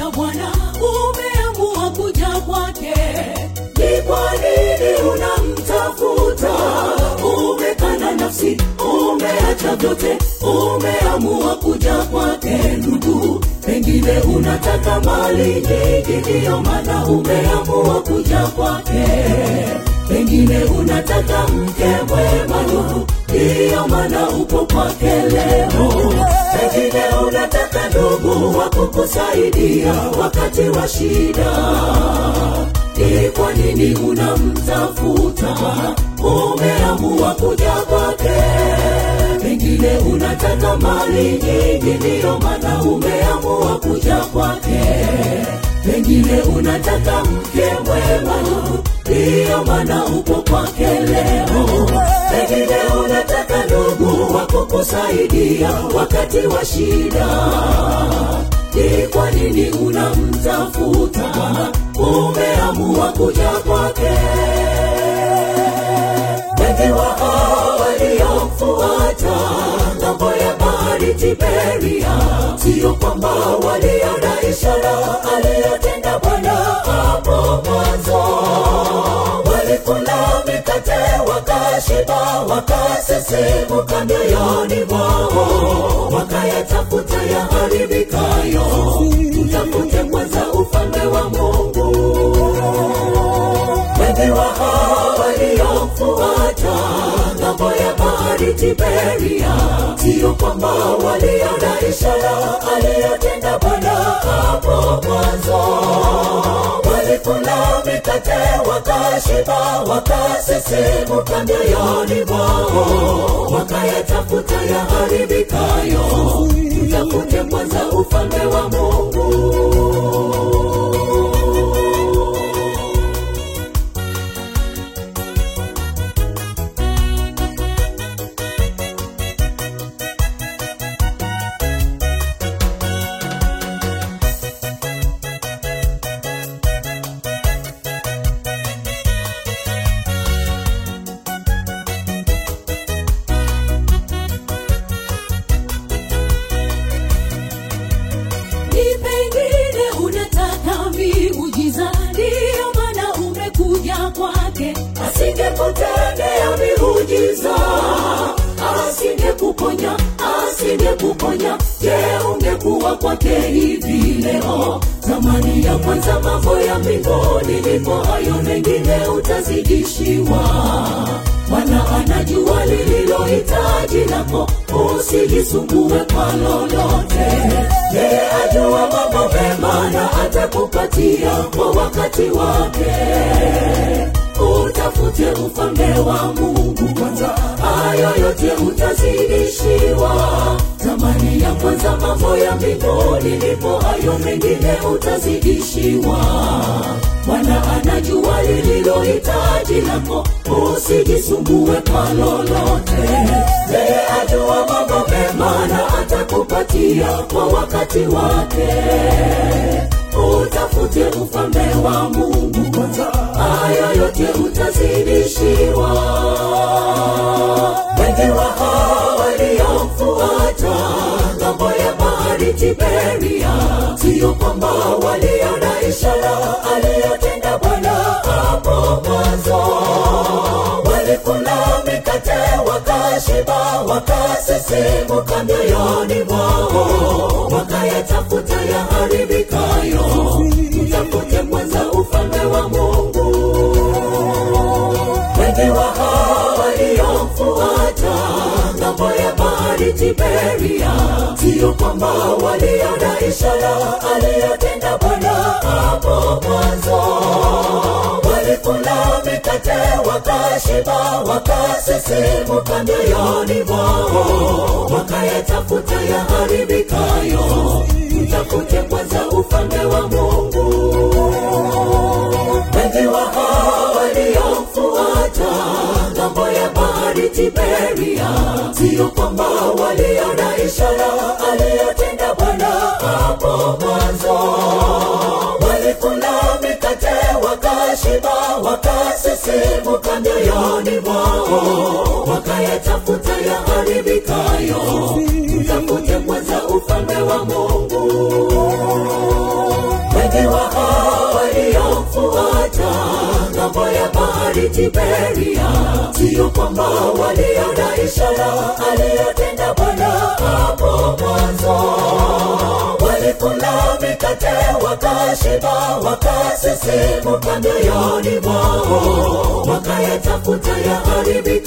aliyotenda Bwana, umeamua kuja kwake. ni kwa nini unamtafuta umekana nafsi umeacha vyote umeamua kuja kwake ndugu pengine unataka mali nyingi ndiyo maana umeamua kuja kwake pengine unataka mke mwema ndugu ndiyo maana upo kwake leo pengine unataka ndugu wa kukusaidia wakati wa shida ni kwa nini unamtafuta umeamua kuja kwake pengine unataka mali nyingi ndiyo maana umeamua kuja kwake pengine unataka mke mwema ndiyo maana upo kwake leo pengine unataka ndugu wa kukusaidia wakati wa shida ni kwa nini unamtafuta umeamua kuja kwake wengi wa hao waliomfuata ng'ambo ya bahari tiberia siyo kwamba waliona ishara aliyotenda bwana hapo mwanzo walikula mikate wakashiba wakasisimuka mioyoni mwao wakayatafuta yaharibikayo tutafute kwanza ufalme wa mungu wengi wa hao waliomfuata ng'ambo ya bahari tiberia siyo kwamba waliona ishara aliyotenda bwana hapo mwanzo walikula mikate wakashiba wakasisimuka mioyoni mwao wakayatafuta yaharibikayo tutafute kwanza ufalme wa mungu Ni pengine unataka miujiza, ndiyo maana umekuja kwake. asingekutendea miujiza asingekuponya asingekuponya je ungekuwa kwake hivi leo zamani ya kwanza mambo ya mbinguni ndipo hayo mengine utazidishiwa bwana anajua lililohitaji lako usijisumbue kwa lolote yeye ajua mambo mema na atakupatia kwa wakati wake utafute ufalme wa mungu kwanza hayo yote utazidishiwa zamani ya kwanza mambo ya mbinguni ndipo hayo mengine utazidishiwa bwana anajua lililohitaji lako usijisumbue kwa lolote yeye ajua mambo mema na atakupatia kwa wakati wake utafute ufalme wa mungu kwanza hayo yote utazidishiwa wengi wa hao waliomfuata ng'ambo ya bahari tiberia siyo kwamba waliona ishara aliyotenda bwana hapo mwanzo walikula mikate wakashiba wakasisimuka mioyoni mwao wakayatafuta yaharibikayo tutafute kwanza ufalme wa mungu wengi wa hao waliomfuata ng'ambo ya bahari tiberia siyo kwamba waliona ishara aliyotenda bwana hapo mwanzo walikula mikate wakashiba wakasisimuka mioyoni mwao wakayatafuta yaharibikayo tutafute kwanza ufalme wa mungu wengi wa hao waliomfuata ng'ambo ya bahari tiberia siyo kwamba waliona ishara aliyotenda bwana hapo mwanzo walikula mikate wakashiba wakasisimuka mioyoni mwao wakayatafuta yaharibikayo tutafute kwanza ufalme wa mungu bahari Tiberia, sio kwamba waliona ishara aliyotenda Bwana hapo mwanzo. Walikula mikate wakashiba, wakasisimuka mioyoni mwao, wakayatafuta yaharibika